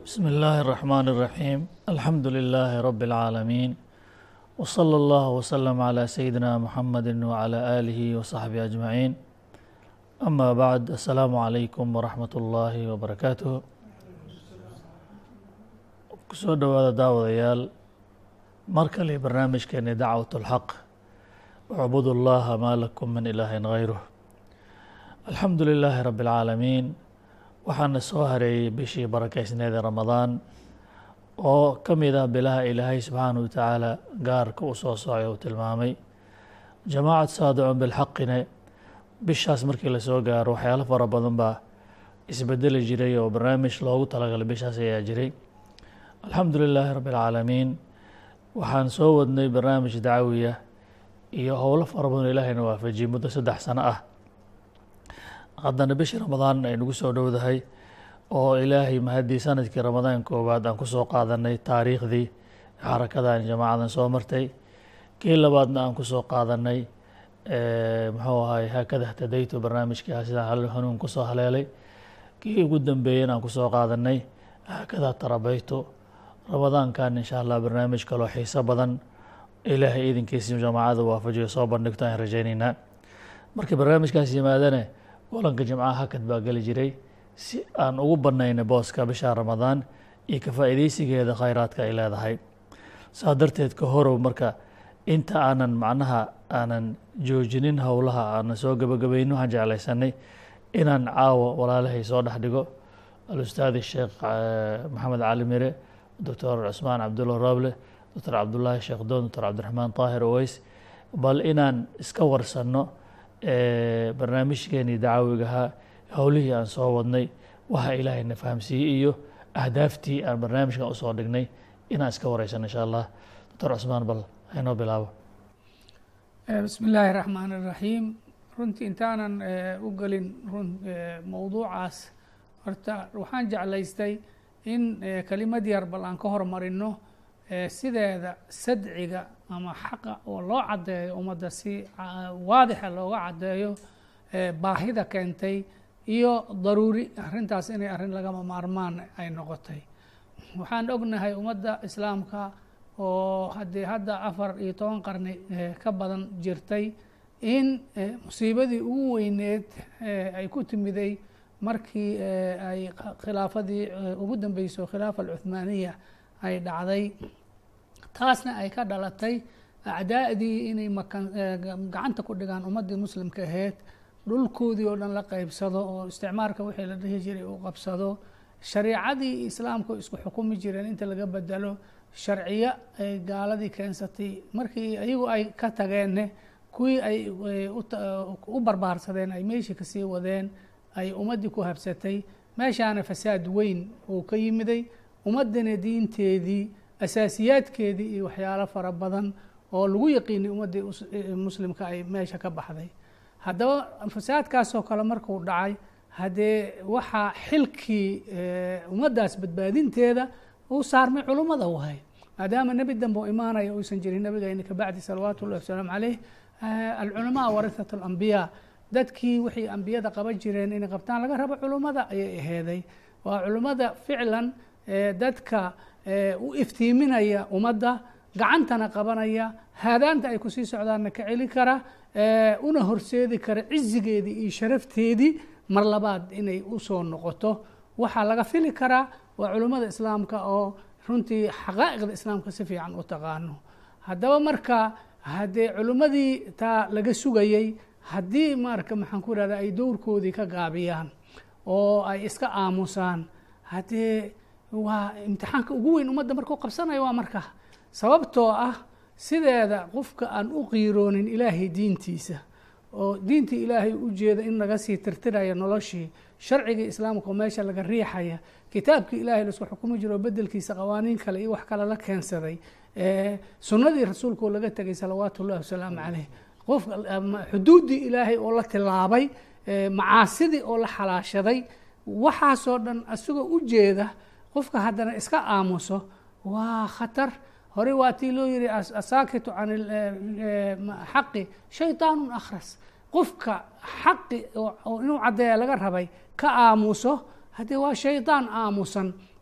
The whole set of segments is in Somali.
بسم الله الرحمن الرحيم الحمد لله رب العالمين وصلى الله وسلم على سيدنا محمد وعلى آله وصحبه أجمعين أما بعد السلام عليكم ورحمة الله وبركاته kusoo dhowaada daawadayaal mar kale barnaamijkeeni dacwat اlxaq wacbud اllaha maa lakum min ilaahin hayruh alxamdu lilaahi rabi اlcaalamiin waxaana soo hareeyey bishii barakeysneed ee ramadaan oo ka mid ah bilaha ilaahay subxaanaه wa tacaala gaarka u soo socay uu tilmaamay jamaacad saadicun bilxaqine bishaas markii lasoo gaaro waxyaalo fara badan baa isbedeli jiray oo barnaamij loogu talagalay bishaas ayaa jiray alxamdu lilaahi rabi اlcaalamiin waxaan soo wadnay barnaamij dacwiya iyo howlo fara badan ilaahayna waafajiyey muddo saddex sano ah haddana bishii ramadaan ay nagu soo dhowdahay oo ilaahay mahaddii sanadkii ramadaan koowaad aan kusoo qaadanay taariikhdii xarakadan jamaacadan soo martay kii labaadna aan kusoo qaadanay muxuu ahay haakada htadaytu barnaamijkii ah sidaan hanuun kusoo haleelay kii ugu dambeeyena aan kusoo qaadanay haakada tarabaytu ramadaankan insha allah barnaamij kaloo xiiso badan ilaahay idinkiisi jamaacada waafajiyo soo bandhigto aan rajaynaynaa markii barnaamijkaas yimaadane kulanka jimcaha hakad baa geli jiray si aan ugu banaynay booska bisha ramadaan iyo ka faa'iideysigeeda khayraadka ay leedahay saa darteed ka horow marka inta aanan macnaha aanan joojinin howlaha aanan soo gebagabaynin waxaan jeclaysanay inaan caawa walaalahay soo dhex dhigo alustaadi sheekh maxamed cali mire doctor cusmaan cabdulla roble doctor cabdullaahi sheekh doon doctor cabdiraxmaan taahir oweys bal inaan iska warsanno barnaamijkeenii dacawigahaa howlihii aan soo wadnay waxa ilaahayna fahamsiiyey iyo ahdaaftii aan barnaamijkan usoo dhignay inaan iska wareysano insha allah doctor cusmaan bal haynoo bilaabo bismi illaahi raxmaan iraxiim runtii intaanan u gelin run mowduucaas horta waxaan jeclaystay in kelimad yar bal aan ka hormarino sideeda sadciga ama xaqa oo loo caddeeyo ummadda si waadixa looga caddeeyo baahida keentay iyo daruuri arrintaas inay arrin lagama maarmaan ay noqotay waxaan ognahay ummadda islaamka oo haddii hadda afar iyo toban qarni ka badan jirtay in musiibadii ugu weyneed ay ku timiday markii ay khilaafadii ugu dambeyso khilaafa alcuthmaaniya ay dhacday taasna ay ka dhalatay acdaa'dii inay makan gacanta ku dhigaan ummaddii muslimka ahayd dhulkoodii oo dhan la qeybsado oo isticmaarka wixii la dhihi jiray uu qabsado shariicadii islaamku isku xukumi jireen inta laga bedelo sharciyo ay gaaladii keensatay markii iyagu ay ka tageenne kuwii ay u barbaarsadeen ay meeshii kasii wadeen ay ummaddii ku habsatay meeshaana fasaad weyn uu ka yimiday ummaddana diinteedii asaasiyaadkeedii iyo waxyaalo fara badan oo lagu yaqiinay ummaddii muslimka ay meesha ka baxday haddaba fasaadkaasoo kale markuu dhacay haddee waxaa xilkii ummaddaas badbaadinteeda uu saarmay culummada wahay maadaama nebi dambe u imaanaya uusan jirin nabigayna kabacdi salawaatu ullahi wasalaamu caleyh alculamaa warihat alambiyaa dadkii wixii ambiyada qaban jireen inay qabtaan laga rabo culummada ayay aheeday waa culummada ficlan dadka u iftiiminaya ummadda gacantana qabanaya haadaanta ay kusii socdaanna ka celi kara una horseedi kara cizigeedii iyo sharafteedii mar labaad inay usoo noqoto waxaa laga fili karaa waa culummada islaamka oo runtii xaqaa'iqda islaamka si fiican u taqaano haddaba marka haddee culimmadii taa laga sugayey haddii marka maxaan ku ihahda ay dowrkoodii ka gaabiyaan oo ay iska aamusaan haddee waa imtixaanka ugu weyn ummadda markuu qabsanayo waa marka sababtoo ah sideeda qofka aan u qiiroonin ilaahay diintiisa oo diintii ilaahay u jeeda in laga sii tirtiraya noloshii sharcigii islaamka oo meesha laga riixaya kitaabkii ilaahay laisku xukumi jiro oo bedelkiisa qawaaniin kale iyo wax kale la keensaday sunnadii rasuulka oo laga tegay salawaatu ullahi wasalaamu caleyh qof xuduuddii ilaahay oo la tilaabay macaasidii oo la xalaashaday waxaasoo dhan isagoo u jeeda qofka haddana iska aamuso waa khatar hore waa tii loo yihi asaakitu can xaqi shayطaanu akhras qofka xaqi oo inuu caddeeya laga rabay ka aamuso haddee waa shaydaan aamusan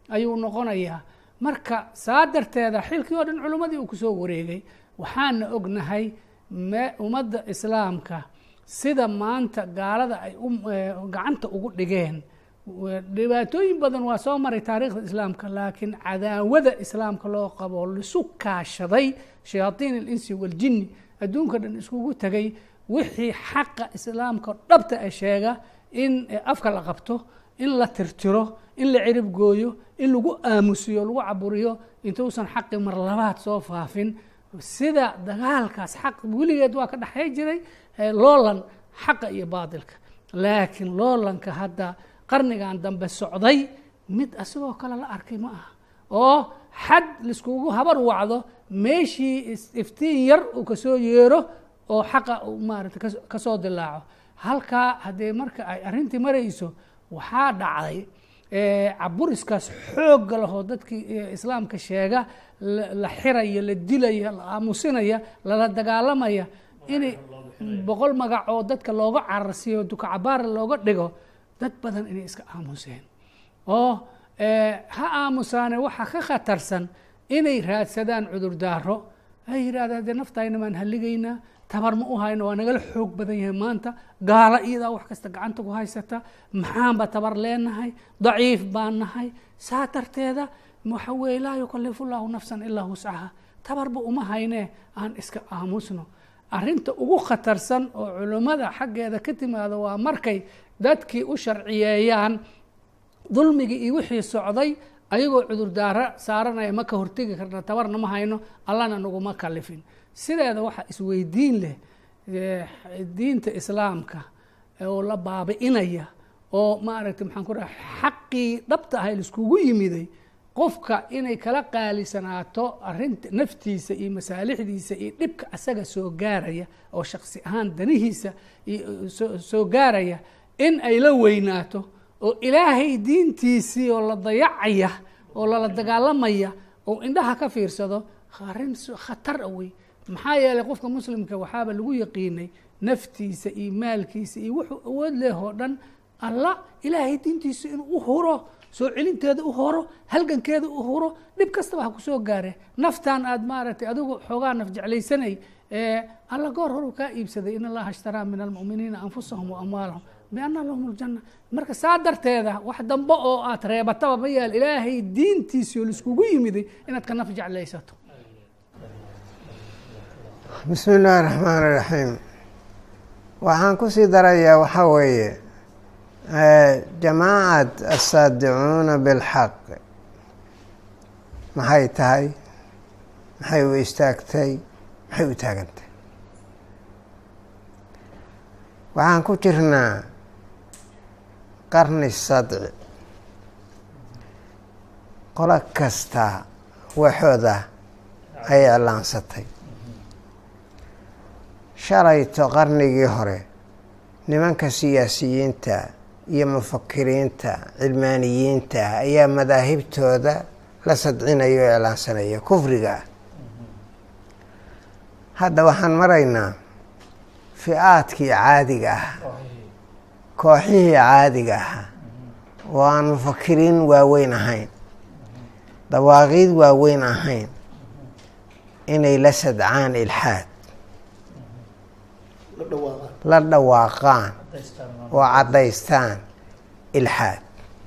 ayuu noqonayaa marka saa darteeda xilkii oo dhan culimmadii uu kusoo wareegay waxaana ognahay me ummadda islaamka sida maanta gaalada ay gacanta ugu dhigeen dhibaatooyin badan waa soo maray taariikhda islaamka laakiin cadaawada islaamka loo qabo lisu kaashaday shayaaiin alinsi waljinni adduunka dhan iskugu tegay wixii xaqa islaamka dhabta a sheega in afka la qabto in la tirtiro in la cirib gooyo in lagu aamusiyo lagu caburiyo intuusan xaqi mar labaad soo faafin sida dagaalkaas xaq weligeed waa ka dhexey jiray loolan xaqa iyo baatilka laakiin loolanka hadda qarnigan dambe socday mid asagoo kale la arkay ma aha oo xad laiskugu habar wacdo meeshii iftiin yar uu kasoo yeero oo xaqa maarata kasoo dilaaco halkaa haddee marka ay arrintii marayso waxaa dhacday caburiskaas xoogga lahoo dadkii islaamka sheega la xiraya la dilaya la aamusinaya lala dagaalamaya inay boqol magac oo dadka looga cararsiiyo dukacabaara looga dhigo dad badan inay iska aamuseen oo ha aamusaane waxaa ka khatarsan inay raadsadaan cudurdaaro ay yidhahdaan dee naftayna maan halligaynaa tabar ma u hayno waa nagala xoog badan yahay maanta gaalo iyadaa wax kasta gacanta ku haysata maxaanba tabar leenahay daciif baan nahay saa darteeda waxa weeye laa yukalifu llaahu nafsan ilaa wuscaha tabarba uma haynee aan iska aamusno arrinta ugu khatarsan oo culimmada xaggeeda ka timaado waa markay dadkii u sharciyeeyaan dulmigii iyo wixii socday ayagoo cudurdaaro saaranaya ma ka hortegi karna tabarna ma hayno allana naguma kalifin sideeda waxaa isweydiin leh diinta islaamka oo la baabi'inaya oo maaragtay maxaan ku dhaha xaqii dhabta ahay laiskugu yimiday qofka inay kala qaalisanaato arinta naftiisa iyo masaalixdiisa iyo dhibka asaga soo gaaraya oo shaksi ahaan danihiisa soo gaaraya in ay la weynaato oo ilaahay diintiisii oo la dayacaya oo lala dagaalamaya oo indhaha ka fiirsado arrin khatar a wey maxaa yeelay qofka muslimka waxaaba lagu yaqiinay naftiisa iyo maalkiisa iyo wuxuu awood leh oo dhan alla ilaahay diintiisa inuu u huro soo celinteeda u horo halgankeeda u huro dhib kastaba ha kusoo gaare naftan aad maaragtay adigu xoogaa naf jeclaysanay alla goor horu kaa iibsaday in allaha ishtaraa min almu'miniina anfusahum wa amwaalahum biana lahum ljanna marka saa darteeda wax dambe oo aad reebataba ma yaal ilaahay diintiisii oo laiskugu yimiday inaad ka naf jeclaysato bismi illaahi raxmaan iraxiim waxaan kusii darayaa waxaa weeye jamaacad asaadicuuna bilxaq maxay tahay maxay u istaagtay maxay u taagantay waxaan ku jirnaa qarni sadci qolo kasta waxooda ay iclaansatay shalayto qarnigii hore nimanka siyaasiyiinta iyo mufakiriinta cilmaaniyiinta ayaa madaahibtooda la sadcinaya oo iclaansanaya kufriga ah hadda waxaan maraynaa fi-aadkii caadiga ah kooxihii caadiga ahaa oo aan mufakiriin waaweyn ahayn dawaaqiid waaweyn ahayn inay la sadcaan ilxaad la dhawaaqaan oo caddaystaan ilxaad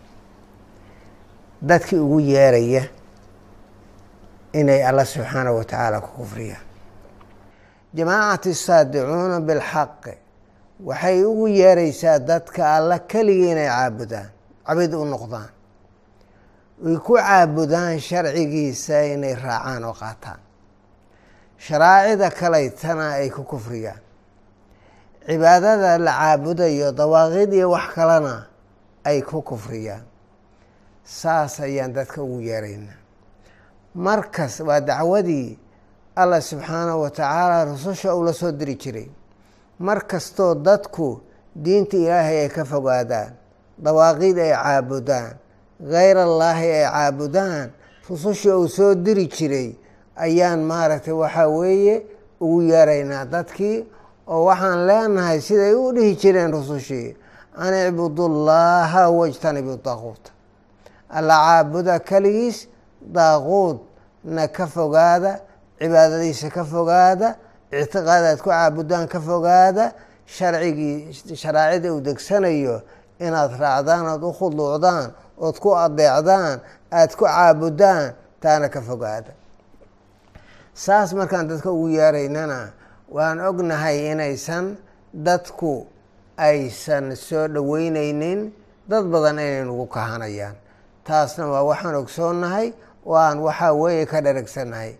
dadkii ugu yeeraya inay alla subxaanahu wa tacaala ku kufriyaan jamaacati saadicuuna bilxaqi waxay ugu yeeraysaa dadka alla keligii inay caabudaan cabid u noqdaan ay ku caabudaan sharcigiisa inay raacaan oo qaataan sharaacida kalaytana ay ku kufriyaan cibaadada la caabudayo dawaaqid iyo wax kalena ay ku kufriyaan saas ayaan dadka ugu yeeraynaa markas waa dacwadii allah subxaanahu wa tacaala rususha uu la soo diri jiray mar kastoo dadku diinta ilaahay ay ka fogaadaan dawaaqid ay caabudaan hayr allaahi ay caabudaan rususha uu soo diri jiray ayaan maaragtay waxaa weeye ugu yeeraynaa dadkii oo waxaan leenahay siday u dhihi jireen rusushii an icbudu llaha wajtanibu daquuta alla caabuda keligiis daaquudna ka fogaada cibaadadiisa ka fogaada ictiqaad aad ku caabudaan ka fogaada sharcigii sharaacida uu degsanayo inaad raacdaan ood u khuduucdaan ood ku adeecdaan aada ku caabudaan taana ka fogaada saas markaan dadka ugu yeeraynana waan ognahay inaysan dadku aysan soo dhoweyneynin dad badan inay nagu kahanayaan taasna waa waxaan ogsoonnahay oo aan waxaa weeye ka dharagsannahay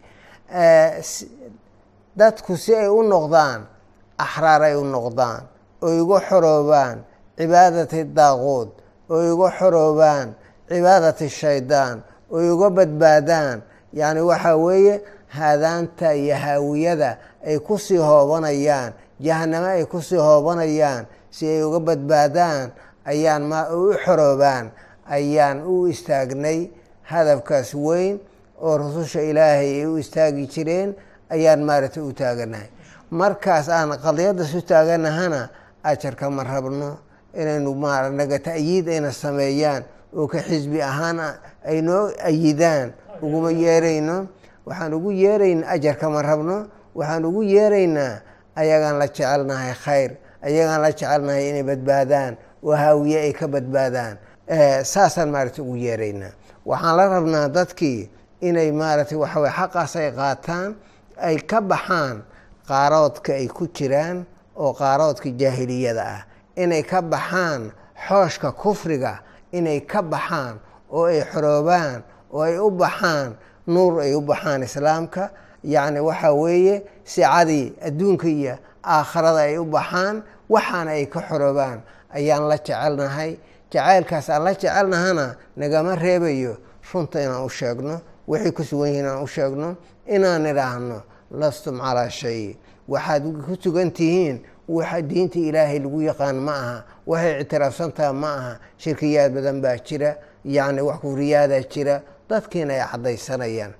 dadku si ay u noqdaan axraar ay u noqdaan oo igu xoroobaan cibaadati daaquud oo igu xoroobaan cibaadati shaydaan oo iga badbaadaan yacni waxaa weeye haadaanta iyo haawiyada ay kusii hoobanayaan jahanamo ay kusii hoobanayaan si ay uga badbaadaan ayaan ma u xoroobaan ayaan u istaagnay hadafkaas weyn oo rususha ilaahay ay u istaagi jireen ayaan maaragtay u taaganahay markaas aan qadiyaddas u taaganahana ajarka ma rabno inaynu ma naga ta'yiid ayna sameeyaan oo ka xisbi ahaan ay noo ayidaan uguma yeerayno waxaan ugu yeerayna ajarka ma rabno waxaan ugu yeeraynaa ayagaan la jecelnahay khayr ayagaan la jecelnahay inay badbaadaan oo haawiye ay ka badbaadaan saasaan maaragtay ugu yeeraynaa waxaan la rabnaa dadkii inay maaragtay waxaweye xaqaas ay qaataan ay ka baxaan qaaroodka ay ku jiraan oo qaaroodka jaahiliyada ah inay ka baxaan xooshka kufriga inay ka baxaan oo ay xoroobaan oo ay u baxaan nuur ay u baxaan islaamka yacni waxaa weeye sicadii adduunka iyo aakharada ay u baxaan waxaana ay ka xoroobaan ayaan la jecelnahay jacaylkaas aan la jecelnahana nagama reebayo runta inaan u sheegno waxay ku sugan yihiin inaan u sheegno inaan idhaahno lastum calaa shay waxaad ku sugan tihiin waxa diinta ilaahay lagu yaqaan ma aha waxay ictiraafsantaha ma aha shirkiyaad badan baa jira yacni wax kufriyaadaa jira dadkiina ay caddaysanayaan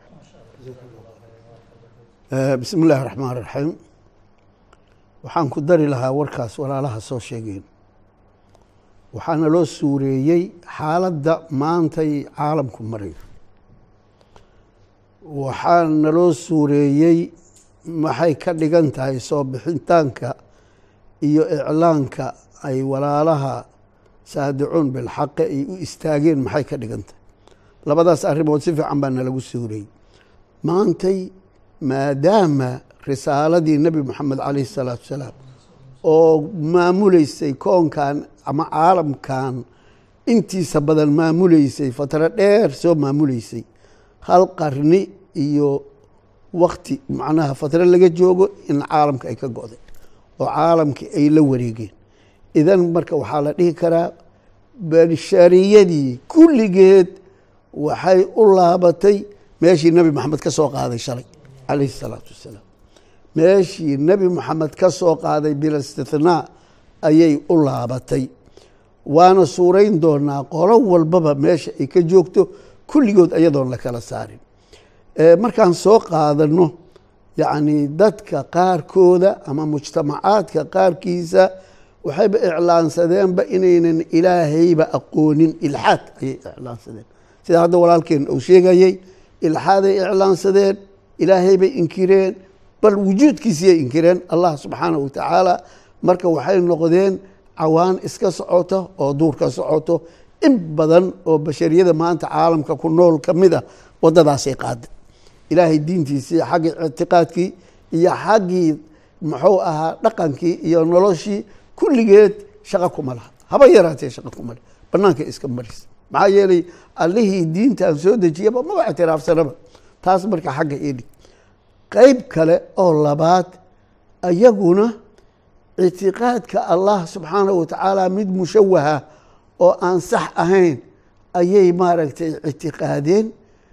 bismi illaahi raxmaan raxiim waxaan ku dari lahaa warkaas walaalaha soo sheegeen waxaana loo suureeyey xaaladda maantay caalamku marayo waxaana loo suureeyey maxay ka dhigan tahay soo bixitaanka iyo iclaanka ay walaalaha saadicuun bilxaqe ay u istaageen maxay ka dhigan tahay labadaas arrimood si fiican baa nalagu suureeyey maantay maadaama risaaladii nebi moxamed calayhi salaatu wasalaam oo maamuleysay koonkan ama caalamkan intiisa badan maamuleysay fatro dheer soo maamuleysay hal qarni iyo wakti macnaha fatro laga joogo in caalamka ay ka go'day oo caalamkii ay la wareegeen idan marka waxaa la dhihi karaa bashariyadii kulligeed waxay u laabatay meeshii nebi moxamed ka soo qaaday shalay calayhi salaatu wassalaam meeshii nebi moxamed ka soo qaaday bilistithnaa ayay u laabatay waana suurayn doonaa qolo walbaba meesha ay ka joogto kulligood ayadoon la kala saarin markaan soo qaadano yacni dadka qaarkooda ama mujtamacaadka qaarkiisa waxayba iclaansadeenba inaynan ilaahayba aqoonin ilxaad ayay iclaansadeen sida hadda walaalkeen uu sheegayey ilxaaday iclaansadeen ilaahay bay inkireen bal wujuudkiisiyay inkireen allah subxaanah wa tacaala marka waxay noqdeen cawaan iska socoto oo duurka socoto in badan oo bashariyada maanta caalamka ku nool ka mid ah waddadaasay qaada ilaahay diintiisii xaggii ictiqaadkii iyo xaggii muxuu ahaa dhaqankii iyo noloshii kulligeed shaqo kuma laha haba yaraatee shaqo kuma leh banaanka iska maris maxaa yeelay allihii diintan soo dejiyaba maba ictiraafsanaba taas marka xagga idhig qeyb kale oo labaad ayaguna ictiqaadka allah subxaanahu watacaala mid mushawaha oo aan sax ahayn ayay maaragtay ictiqaadeen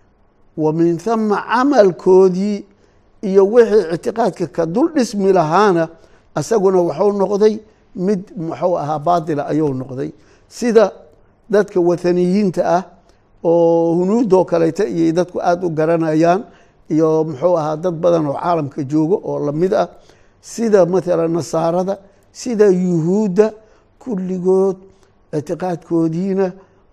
wa min hama camalkoodii iyo wixii ictiqaadka ka dul dhismi lahaana isaguna wuxuu noqday mid muxuu ahaa baatila ayuu noqday sida dadka wathaniyiinta ah oo hunuudoo kaleyta iyay dadku aada u garanayaan iyo muxuu ahaa dad badan oo caalamka joogo oo lamid ah sida mathalan nasaarada sida yuhuudda kulligood ictiqaadkoodiina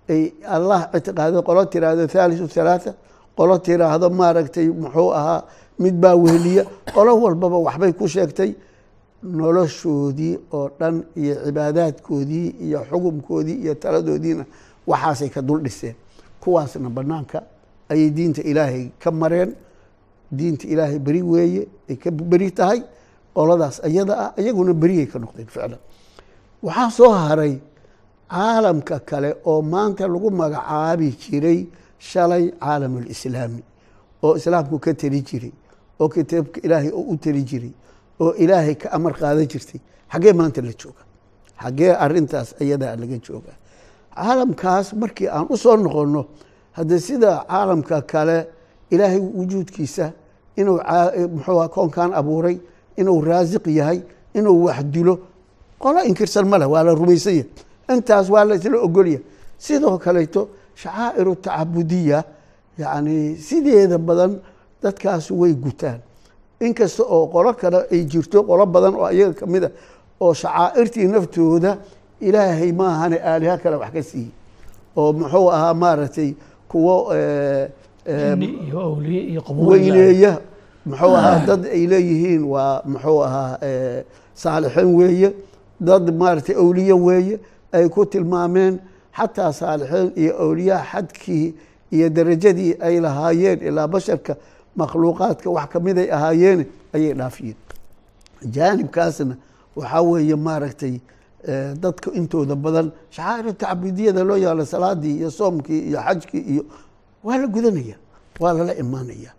ay allah ictiqaado qolo tiraahdo thaalithu thalaatha qolo tiraahdo maaragtay muxuu ahaa mid baa weheliya qolo walbaba waxbay ku sheegtay noloshoodii oo dhan iyo cibaadaadkoodii iyo xukumkoodii iyo taladoodiina waxaasay ka dul dhiseen kuwaasna banaanka ayay diinta ilaahay ka mareen diinta ilaahay beri weeye ay ka beri tahay qoladaas ayada ah iyaguna beriyay ka noqdeen ficlan waxaa soo haray caalamka kale oo maanta lagu magacaabi jiray shalay caalamulislaami oo islaamku ka teli jiray oo kitaabka ilaahay oo u teli jiray oo ilaahay ka amar qaadan jirtay xaggee maanta la jooga xaggee arintaas ayadaa laga jooga caalamkaas markii aan u soo noqonno hadde sida caalamka kale ilaahay wujuudkiisa inuu muxuu koonkan abuuray inuu raasiq yahay inuu wax dilo qolo inkirsan ma leh waa la rumaysanya intaas waa la isla ogolya sidoo kaleeto shacaa'iru tacabudiya yacni sideeda badan dadkaas way gutaan inkasta oo qolo kale ay jirto qolo badan oo iyaga kamid a oo shacaa'irtii naftooda ilaahay maahane aaliha kale wax ka siiyey oo muxuu ahaa maaragtay kuwo jini iyo awliye iyo qabuul weyneeya muxuu ahaa dad ay leeyihiin waa muxuu ahaa saalixiin weeye dad maaragtay awliye weeye ay ku tilmaameen xataa saalixiin iyo awliyaa xadkii iyo darajadii ay lahaayeen ilaa basharka makhluuqaadka wax kamid ay ahaayeen ayay dhaafiyeen jaanibkaasna waxaa weeye maaragtay dadka intooda badan shacaa'ir tacbudiyada loo yaalo salaadii iyo soomkii iyo xajkii iyo waa la gudanaya waa lala imaanaya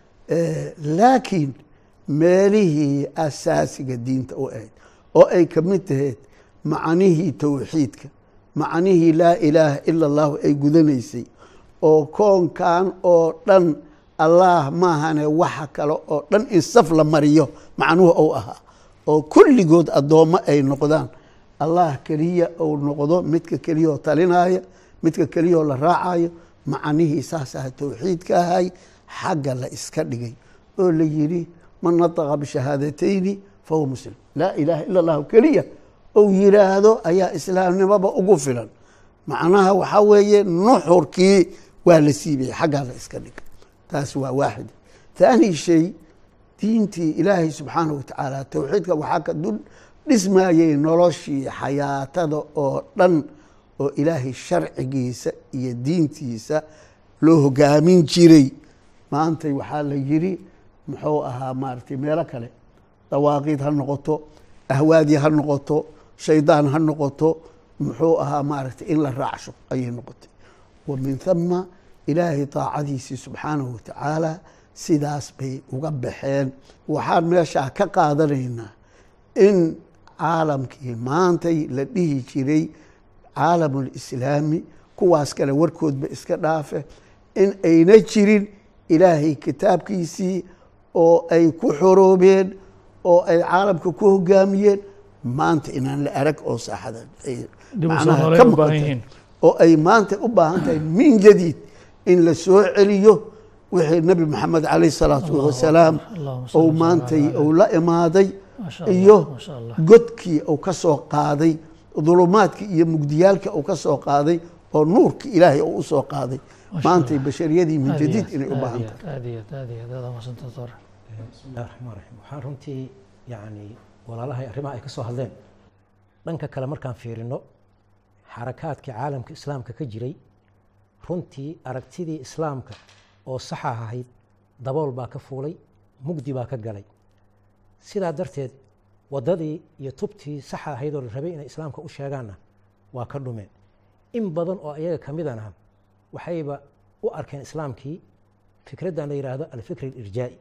laakiin meelihii asaasiga diinta u ahayd oo ay kamid tahayd macanihii towxiidka macanihii laa ilaaha ila allahu ay gudanaysay oo koonkan oo dhan allah maahane waxa kale oo dhan in saf la mariyo macnuhu ou ahaa oo kulligood addoommo ay noqdaan allah keliya ou noqdo midka keliyao talinaya midka keliyao la raacayo macanihii saasaha towxiidka ahay xagga la iska dhigay oo la yidhi man nataqa bishahaadatayni fahuwa muslim laa ilaaha ila allahu keliya ou yiraahdo ayaa islaamnimoba ugu filan macnaha waxaa weeye nuxurkii waa la siibaya xaggaa la iska dhigay taas waa waaxid thaani shay diintii ilaahay subxaanahu watacaala towxiidka waxaa ka dul dhismayey noloshii xayaatada oo dhan oo ilaahay sharcigiisa iyo diintiisa loo hogaamin jiray maantay waxaa la yidhi muxuu ahaa maaragtay meelo kale dawaaqiid ha noqoto ahwaadi ha noqoto shaydaan ha noqoto muxuu ahaa maaragtay in la raacsho ayay noqotay wa min thama ilaahay daacadiisii subxaanahu watacaala sidaas bay uga baxeen waxaan meeshaa ka qaadanaynaa in caalamkii maantay la dhihi jiray caalamulislaami kuwaas kale warkoodba iska dhaafe in ayna jirin ilaahay kitaabkiisii oo ay ku xoroobeen oo ay caalamka ku hogaamiyeen maanta inaan la arag oo saaxada macnaha ka muuqata oo ay maanta u baahan tahay min jadiid in la soo celiyo wixii nabi maxamed calayh salaatu wasalaam ou maantay ou la imaaday iyo godkii uu ka soo qaaday dulumaadkii iyo mugdiyaalka uu ka soo qaaday oo nuurki ilaahay uu usoo qaaday maantay bashariyadii min jadiid inay u baahan tahay aad iyo aad aad iyo aad aad umahadsanta doctor bismillahi raxmaan raxiim waxaan runtii yacni walaalahay arrimaha ay ka soo hadleen dhanka kale markaan fiirino xarakaadkii caalamka islaamka ka jiray runtii aragtidii islaamka oo saxa ahayd dabool baa ka fuulay mugdi baa ka galay sidaa darteed waddadii iyo tubtii saxa ahayd oo la rabay inay islaamka u sheegaanna waa ka dhumeen in badan oo iyaga ka midana waxayba u arkeen islaamkii fikraddan la yidhaahdo alfikr alirjaa'i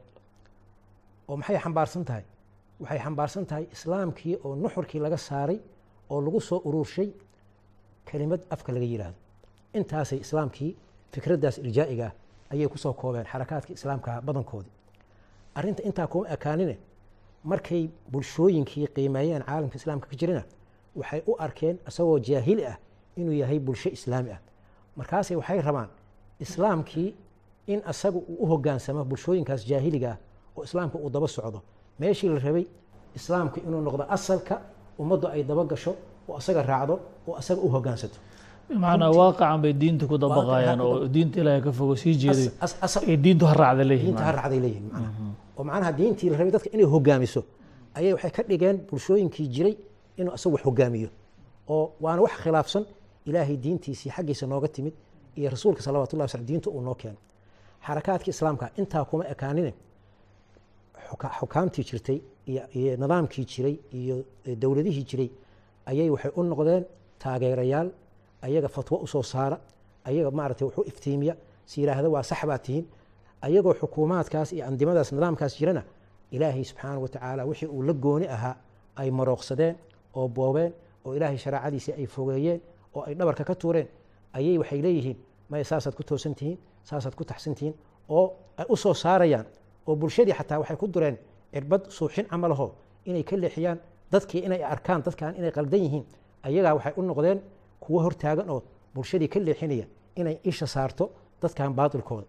oo maxay xambaarsan tahay waxay xambaarsan tahay islaamkii oo nuxurkii laga saaray oo lagu soo ururshay kelimad afka laga yidhaahdo intaasay islaamkii fikraddaas irjaa'iga ah ayay ku soo koobeen xarakaadka islaamka badankoodii arrinta intaa kuma ekaanine markay bulshooyinkii qiimeeyeen caalamka islaamka ka jirina waxay u arkeen isagoo jaahili ah inuu yahay bulsho islaami ah markaasay waxay rabaan islaamkii in asaga uu u hogaansamo bulshooyinkaas jaahiliga ah oo islaamka uu daba socdo meeshii la rabay islaamku inuu noqdo asalka ummaddu ay daba gasho oo asaga raacdo oo asaga u hogaansato bimacnaa waaqacan bay diinta ku dabaqayaan Waaqaca ku oo diinta ilaahay ka fogo sii jeeday As- as- asal- ay diintu ha raacda leeyihiin diinta ha raacday leeyihin macnaha oo macnaha diintii la rabay dadka inay hogaamiso ayay waxay ka dhigeen bulshooyinkii jiray inuu asagu wax hogaamiyo oo waana wax khilaafsan ilaahay diintiisii xaggiisa nooga timid iyo rasuulka salawatullahi wasallam diinta uu noo keenay xarakaadka islaamka intaa kuma ekaanine xuka- xukaamtii jirtay iyo iyo nidaamkii jiray iyo eh, dowladihii jiray ayay waxay u noqdeen taageerayaal ayaga fatwo usoo saara ayaga maaragtay wuxuu iftiimiya si yidhaahda waa sax baa tihiin ayagoo xukuumaadkaas iyo andimadaas nidaamkaas jirana ilaahay subxaanahu watacaala wixii uu la gooni ahaa ay marooqsadeen oo boobeen oo ilaahay shareecadiisii ay fogeeyeen oo ay dhabarka ka tuureen ayay waxay leeyihiin maya saasaad ku toosan tihiin saasaad ku taxsan tihiin oo ay u soo saarayaan oo bulshadii xataa waxay ku dureen cirbad suuxin camalaho inay ka leexiyaan dadkii inay arkaan dadkan inay qaldan yihiin ayagaa waxay u noqdeen kuwo hortaagan oo bulshadii ka leexinaya inay isha saarto dadkan baatilkooda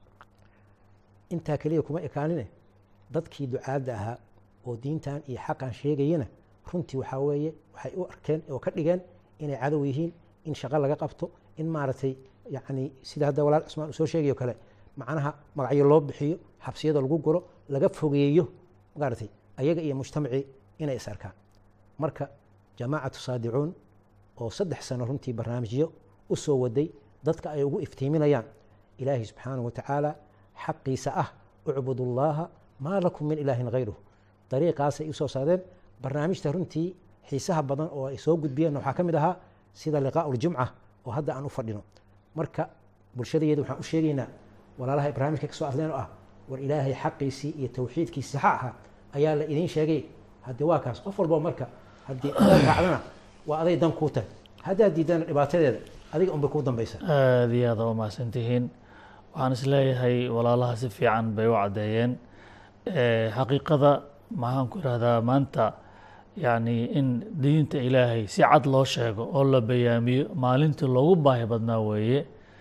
intaa keliya kuma ekaanine dadkii ducaadda ahaa oo diintan iyo xaqan sheegayana runtii waxaa weeye waxay u arkeen oo ka dhigeen inay cadow yihiin in shaqo laga qabto in maaragtay yacni sida hadda walaal cismaan uu soo sheegayo kale macnaha magacyo loo bixiyo xabsiyada lagu guro laga fogeeyo maaragtay ayaga iyo mujtamacii inay is arkaan marka jamaacatu saadicuun oo saddex sano runtii barnaamijyo u soo waday dadka ay ugu iftiiminayaan ilaahay subxaanahu watacaala xaqiisa ah ucbudu llaha maa lakum min ilaahin hayruh dariiqaasay usoo saadeen barnaamijta runtii xiisaha badan oo ay soo gudbiyeen waxaa ka mid ahaa sida liqaau ljumca oo hadda aan u fadhino marka bulshadayeeda waxaan u sheegaynaa walaalaha barnaamijka kasoo hadleen oo ah war ilaahay xaqiisii iyo tawxiidkiisii ha ahaa ayaa la idiin sheegay haddii waa kaas qof walbo marka haddii aad raacdana waa aday dan kuu tahay haddaad diidana dhibaatadeeda adiga unbay kuu dambaysaa aada iyo aada u mahadsan tihiin waxaan isleeyahay walaalaha si fiican bay u caddeeyeen Eh, xaqiiqada maxaan ku ihahdaa maanta yacni in diinta ilaahay si cad loo sheego oo la bayaamiyo maalintii loogu baahi badnaa weeye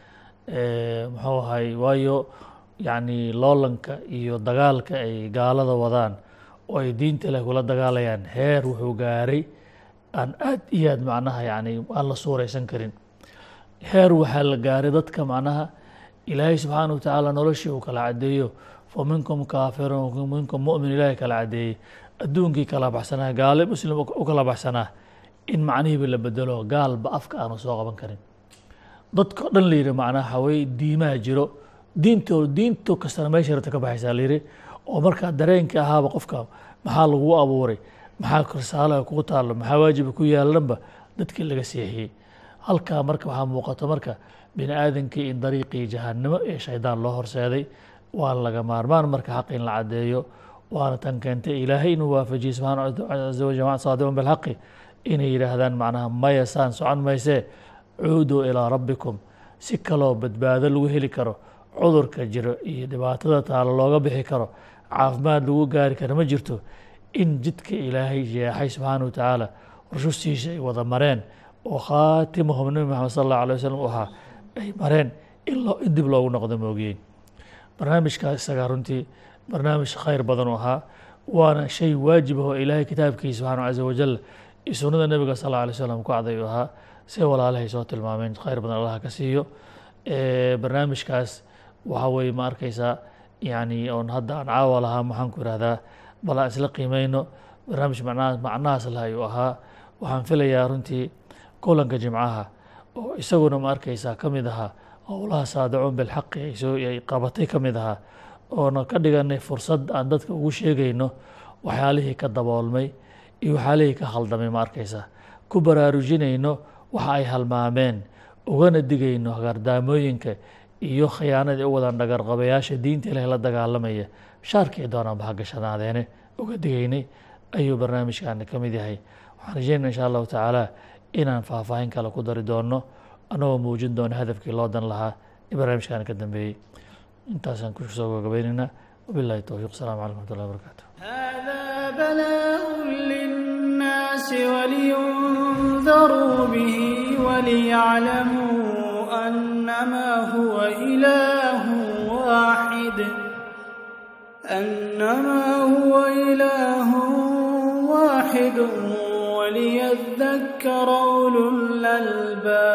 Eh, muxuu ahay waayo yacni loolanka iyo dagaalka ay gaalada wadaan oo ay diinta ilaahay kula dagaalayaan heer wuxuu gaaray aan aad iyo aad macnaha yacni aan la suuraysan karin heer waxaa la gaaray dadka macnaha ilaahay subxaana wa tacaala noloshii uu kala caddeeyo fa minkum kaafirun wa minkum mu'min ilaahay kala caddeeyey adduunkii kala baxsanaa gaale muslim u kala baxsanaa in macnihiiba la bedelo gaalba afka aanu soo qaban karin dadka o dhan la yidhi macnaha hawey diimaha jiro diinto diinto kastana meesha rabta ka baxaysaa la yidhi oo markaa dareenka ahaaba qofka maxaa lagu abuuray maxaa risaalaha kugu taallo maxaa waajiba ku yaalanba dadkii laga seexiyey halkaa marka waxaa muuqato marka bini aadankii in dariiqii jahannimo ee shaydaan loo horseeday waa laga maarmaan marka xaq in la caddeeyo waana tan keentay ilaahay inuu waafajiyey subxaana caza wajal jamaca saadiqun bilxaqi inay yidhaahdaan macnaha maya saan socon maysee cuuduu ilaa rabbikum si kaloo badbaado lagu heli karo cudurka jiro iyo dhibaatada taalo looga bixi karo caafimaad lagu gaari karo ma jirto in jidka ilaahay jeexay subxaana wa tacaala rushustiisa ay wada mareen oo khaatimahum nabi maxamed sal allahu alay wasalam u ahaa ay mareen in loo in dib loogu noqdo moogiyey barnaamijkaas isagaa runtii barnaamij khayr badan u ahaa waana shay waajib ah oo ilaahay kitaabkiisa subxaana caza wajal iyo sunnada nebiga sal alla alay slam ku caday u ahaa si walaalahay soo tilmaameen khayr badan allaha ka siiyo barnaamijkaas waxaa weeye ma arkaysaa yani oon hadda aan caawa lahaa maxaan ku ihahdaa bal aan isla qiimeyno barnaamij macnaha macnahaas lah ayuu ahaa waxaan filayaa runtii kulanka jimcaha oo isaguna ma arkaysaa ka mid ahaa howlaha saadacuun bilxaqi ay soo ay qabatay ka mid ahaa oona ka dhiganay fursad aan dadka ugu sheegayno waxyaalihii ka daboolmay iyo waxyaalihii ka khaldamay ma arkaysaa ku baraarujinayno waxa ay halmaameen ugana digayno hagardaamooyinka iyo khiyaanadii u wadan dhagarqabayaasha diinta ilahi la dagaalamaya shaarkii doonaanba ha gashanaadeene uga digaynay ayuu barnaamijkaani ka mid yahay waxaan rajeynaa insha allahu tacaala inaan faahfaahin kale ku dari doono annagoo muujin doono hadafkii loo dan lahaa in barnaamijkaani ka dambeeyey intaasaan kusoo gabagabaynaynaa wabillahi towfiiq asalaamu calaykum wxmatullahi wabarakatu هذا بلاء للناس ولينذروا به وليعلموا أنما هو إله واحد أنما هو إله واحد وليذكر أولو الألباب